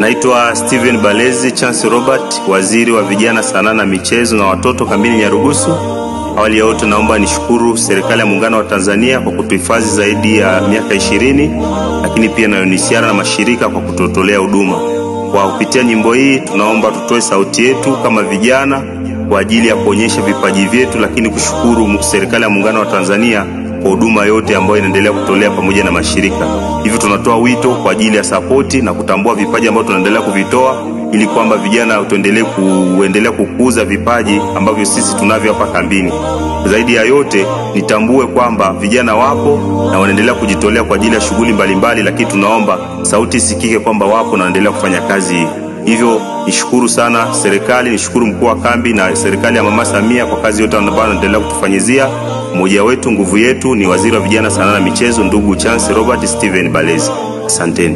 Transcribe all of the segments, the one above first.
Naitwa Steven Balezi Chance Robert, waziri wa vijana, sanaa na michezo na watoto kambini Nyarugusu. Awali ya yote, naomba nishukuru serikali ya muungano wa Tanzania kwa kutuhifadhi zaidi ya miaka ishirini, lakini pia na UNHCR na mashirika kwa kututolea huduma. Kwa kupitia nyimbo hii, tunaomba tutoe sauti yetu kama vijana kwa ajili ya kuonyesha vipaji vyetu, lakini kushukuru serikali ya muungano wa Tanzania kwa huduma yote ambayo inaendelea kutolea pamoja na mashirika. Hivyo tunatoa wito kwa ajili ya sapoti na kutambua vipaji ambavyo tunaendelea kuvitoa ili kwamba vijana tuendelee kuendelea kukuza vipaji ambavyo sisi tunavyo hapa kambini. Zaidi ya yote, nitambue kwamba vijana wapo na wanaendelea kujitolea kwa ajili ya shughuli mbalimbali, lakini tunaomba sauti isikike kwamba wapo na wanaendelea kufanya kazi hii. Hivyo nishukuru sana serikali, nishukuru mkuu wa kambi na serikali ya Mama Samia kwa kazi yote ambayo wanaendelea kutufanyizia. Mmoja wetu, nguvu yetu ni waziri wa vijana, sanaa na michezo, ndugu Chance Robert Steven Balezi. Asanteni.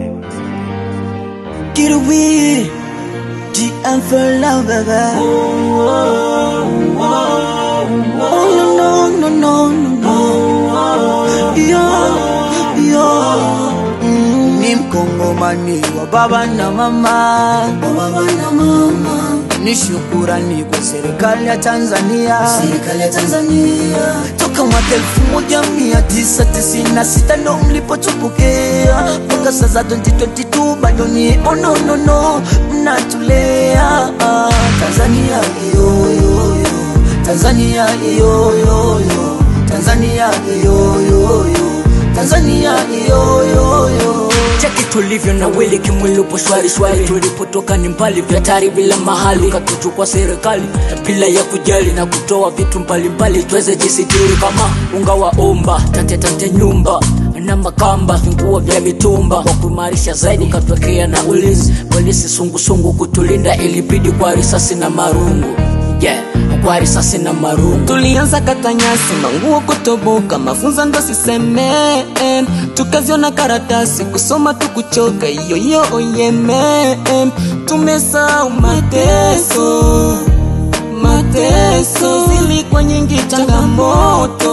Get away, GM for love, baby. Oh no no no no no, yo yo. Mm, Ni mkongomani wa baba na mama, baba na mama. Ni shukurani kwa serikali ya Tanzania, serikali ya Tanzania. Toka mwaka elfu moja mia tisa tisini na sita ndo mlipotupokea mpaka sasa 2022 bado ni oh no no no, mnatulea Tanzania yo yo yo, Tanzania yo yo yo, Tanzania yo yo yo, Tanzania yo yo yo. cheki tulivyo na wili kimwili upo shwari shwari tulipotoka ni mbali vya tari bila mahali katuchukua serikali bila ya kujali na kutoa vitu mbalimbali tuweze jisitiri kama unga wa omba tate tate nyumba na makamba vinguo vya mitumba kwa kuimarisha zaidi katwekea na ulinzi polisi sungusungu kutulinda ilibidi kwa risasi na marungu yeah kwa risasi na marungu tulianza kata nyasi manguo kutoboka mafunzo ndo siseme tukaziona karatasi kusoma tukuchoka iyo iyo oyeme tumesahau mateso mateso zilikuwa nyingi changamoto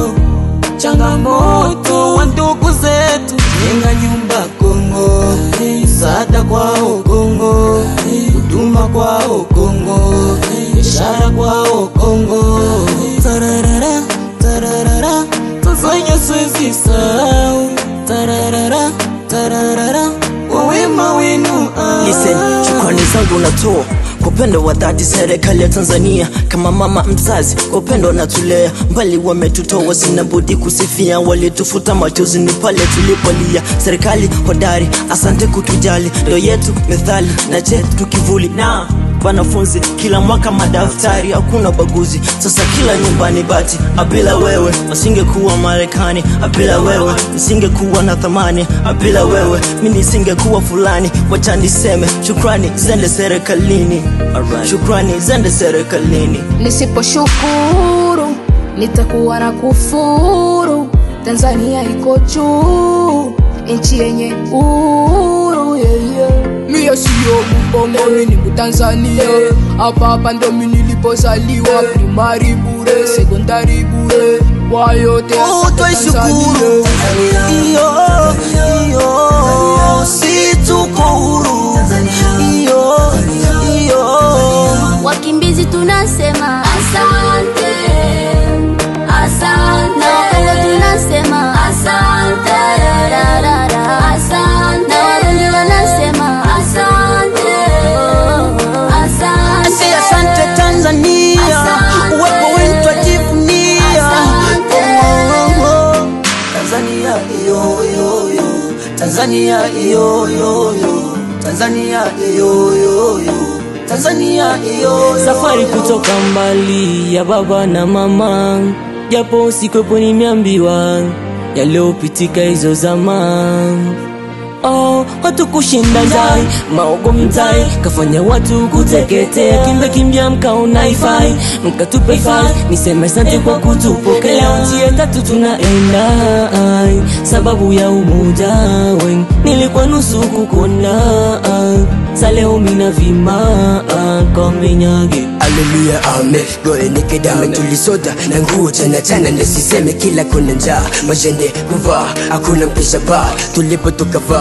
changamoto wa ndugu zetu jenga nyumba Kongo msaada kwao Kongo huduma kwao Kongo biashara kwao Kongo tararara tararara tuzanya siwezi sahau tararara tararara kwa wema wenu ah. Listen, shukrani zangu natoa kwa upendo wa dhati serikali ya Tanzania kama mama mzazi, kwa upendo natulea mbali, wametutoa sina budi kusifia, walitufuta machozi ni pale tulipolia. Serikali hodari, asante kutujali, ndo yetu methali na chetu kivuli na wanafunzi kila mwaka madaftari, hakuna baguzi. Sasa kila nyumbani bati, abila wewe wasingekuwa Marekani, abila wewe nisingekuwa na thamani, abila wewe mi nisingekuwa fulani. Wacha niseme shukrani zende serikalini, shukrani zende serikalini. Nisiposhukuru nitakuwa na kufuru. Tanzania iko juu, nchi yenye uhuru yeah, yeah. Mie siyo Mbongo, mimi ni Mtanzania. Hapa hapa ndo mimi nilipozaliwa, primary bure, sekondari bure, kwa yote Oh, asante twaishukuru iyo iyo, si tuko huru iyo iyo. Wakimbizi tunasema asante, asante. Na Wakongo tunasema asante, rararara, asante. Na Warundi wanasema asante, asante. Ase asante Tanzania, Asante. uwepo wenu twajivunia. Asante. Oh, oh, oh. Tanzania iyo iyo iyo, Tanzania iyo iyo iyo, Tanzania iyo iyo iyo, Tanzania iyo iyo. safari kutoka mbali ya baba na mama, japo sikwepo nimeambiwa yaliyopitika hizo zama. Oh, watu kushinda ndai maogo mtai kafanya watu kuteketea, kimbe kimbia mkaona ifai mkatupa ifai, niseme asante kwa kutupokea. Nchi ya tatu tunaenda ai, sababu ya umoja wen, nilikuwa nusu kukona sa leo mina vima komenyage Haleluya, amen. Gore nikedame tulisota na nguo chana chana, nisiseme kila kuna njaa, majende kuvaa, hakuna mpisha baa, tulipotoka vaa,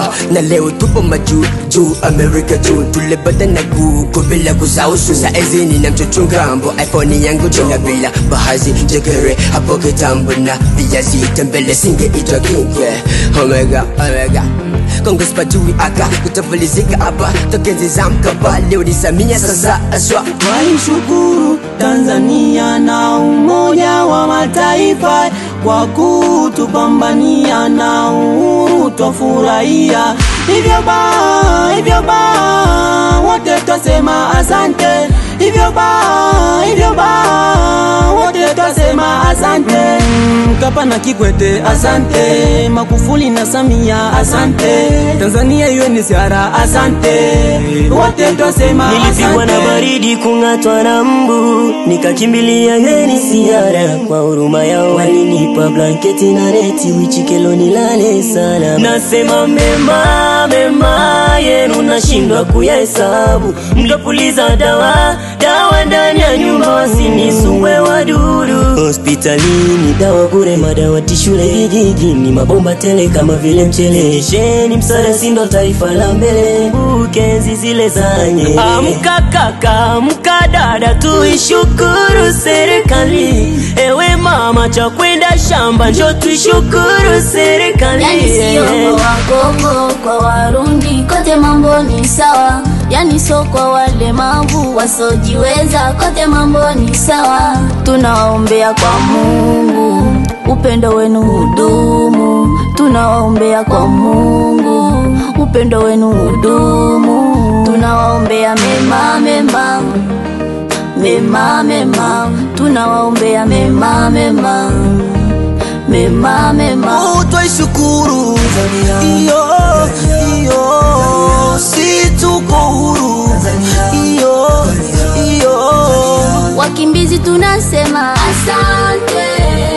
na leo tupo majuu juu amerika juu tulipata na guko bila kusausu saizini na mchochunga mbo iphone yangu tena bila bahazi jekere hapo kitambo na viazi tembele singeitwa kinge omega omega Kongress pajui aka kutafalizika hapa tokenzi za mkapa leo ni Samia sasa aswa Twaishukuru Tanzania na Umoja wa Mataifa kwa kutupambania na uhuru twafurahia. Hivyo ba, hivyo ba, wote twasema asante. Hivyo ba, hivyo ba, wote twasema asante. Mkapa na Kikwete asante, Magufuli na Samia asante, Tanzania iwe ni siara asante, wote twasema Nilipigwa na asante. baridi kung'atwa na mbu, nikakimbilia geni siara. Kwa huruma yao walinipa blanketi na neti, wichikelo nilale sana. Nasema mema mema yenu nashindwa kuyahesabu, mtapuliza dawa dawa ndani ya nyumba, wasinisumbue wadudu. Hospitalini dawa bure, madawati shule vijijini, mabomba tele kama vile mchele. Sheni msaada, si ndo taifa la mbele, bukenzi zile zanye. Amka kaka, amka dada, tuishukuru serikali. Ewe mama, cha kwenda shamba, njo tuishukuru serikali. Yani sio kwa Wakongo, kwa Warundi, kote mambo ni sawa. Yani sio kwa walemavu wasojiweza, kote mambo ni sawa. Tunawaombea kwa Mungu, upendo wenu hudumu. Tunawaombea kwa Mungu, upendo wenu hudumu. Tunawaombea mema mema mema mema, tunawaombea mema mema mema mema. Oh, twaishukuru iyo iyo si tuko huru iyo iyo Wakimbizi tunasema asante,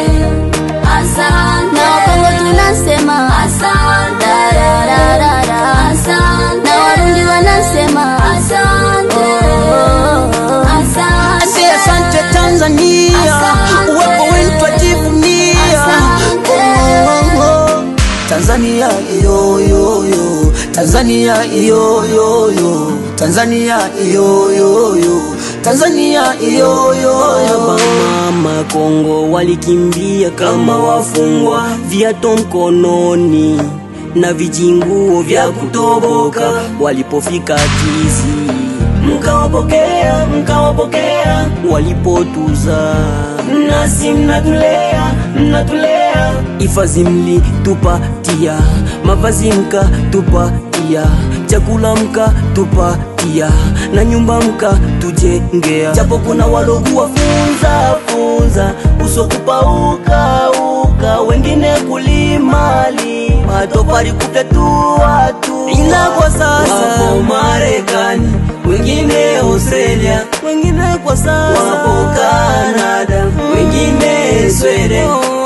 asante. Na Wakongo tunasema asante, da, da, da, da. asante. Na Warundi wanasema asante, oh, oh, oh. asante. Ase asante Tanzania Asante. uwepo wenu twajivunia Asante. Oh, oh, oh. Tanzania iyo iyo iyo Tanzania iyo iyo iyo Tanzania iyo iyo iyo Tanzania iyo iyo iyo Mama Kongo walikimbia kama wafungwa, viato mkononi na vijinguo vya kutoboka. Walipofika Kizi, mkawapokea, mkawapokea. Walipotuza nasi mnatulea, mnatulea. Hifadhi mlitupatia, mavazi mkatupatia, chakula mkatupatia, na nyumba mkatujengea. Japo kuna walokuwa funza funza, uso kupauka uka, wengine kulima lima, tofali kufyatua tu, ila kwa sasa wapo Marekani, wengine Australia, wengine kwa sasa wapo Canada, wengine Sweden.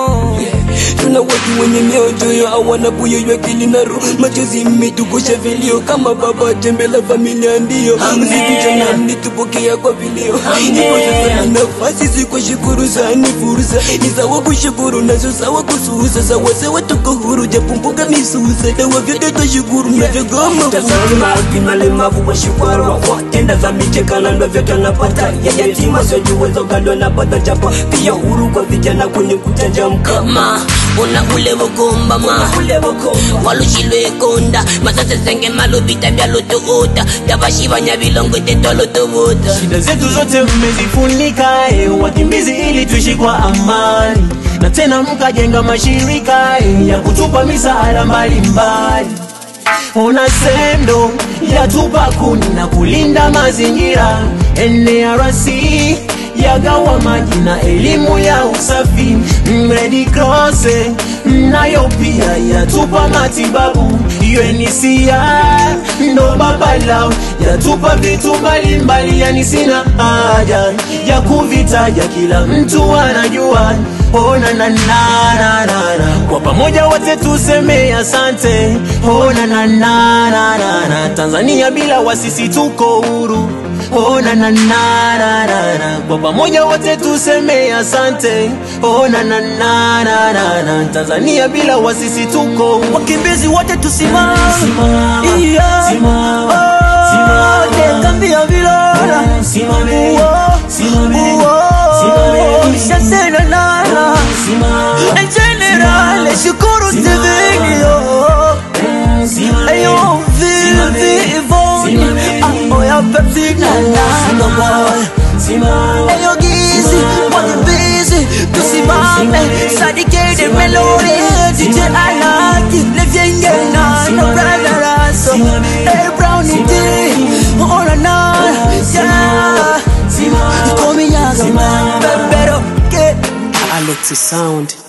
Tuna watu wenye mioyo hawana buyo ya akili na roho, machozi imetukosha vilio kama baba jembe la familia ndio mziki mlitupokea kwa vilio. Ipo sasa ni nafasi si kwa shukuru sana, ni fursa ni sawa kushukuru nazo sawa kususa sawa sawa tuko huru japo mboga misusa dawa vyote twashukuru mnavyogoma Tazama walemavu washukuru watenda za michekana ndo vyote wanapata ya yatima siojiweza ugali wanapata chapa pia huru kwa vijana kwenye kuchanja mkama una ule bugumba ma ule bokomba walushilwe konda masase senge malubita byalutuuta yabashibanya bilongo tetolutubuta Shida zetu zote mmezifunika, eh, wakimbizi ili tuishi kwa amani, na tena mkajenga mashirika eh, ya kutupa misaada mbalimbali. Ona sendo yatupa kuni na kulinda mazingira. NRC yagawa maji na elimu ya usafi. Red Cross eh, nayo pia yatupa matibabu. UNHCR ndo baba lao yatupa vitu mbalimbali, yani sina haja ya kuvitaja, kila mtu anajua. ona na na na na na kwa pamoja wote tuseme asante ona na na na na na Tanzania bila wasisi tuko huru ona na na na na na kwa pamoja wote tuseme asante ona na na na na na Tanzania bila wasisi tuko huru wakimbizi wote tusimame Simama, Yeah. simama, Oh, simama. dekambia vilora Simame, Uo, simame, uo, simame. shasena nana Simama, En general, shukuru tivinio Ayo, vivi, ivoni Amoya pepsi na nana boy simama, Ayo gizi, wadi busy Tusimame, sadike melody DJ Alaki, levyenge na No brother aso Hey brownie D, ona na Yeah, simama. ikomi nyaga man Pero, get Alexi Sound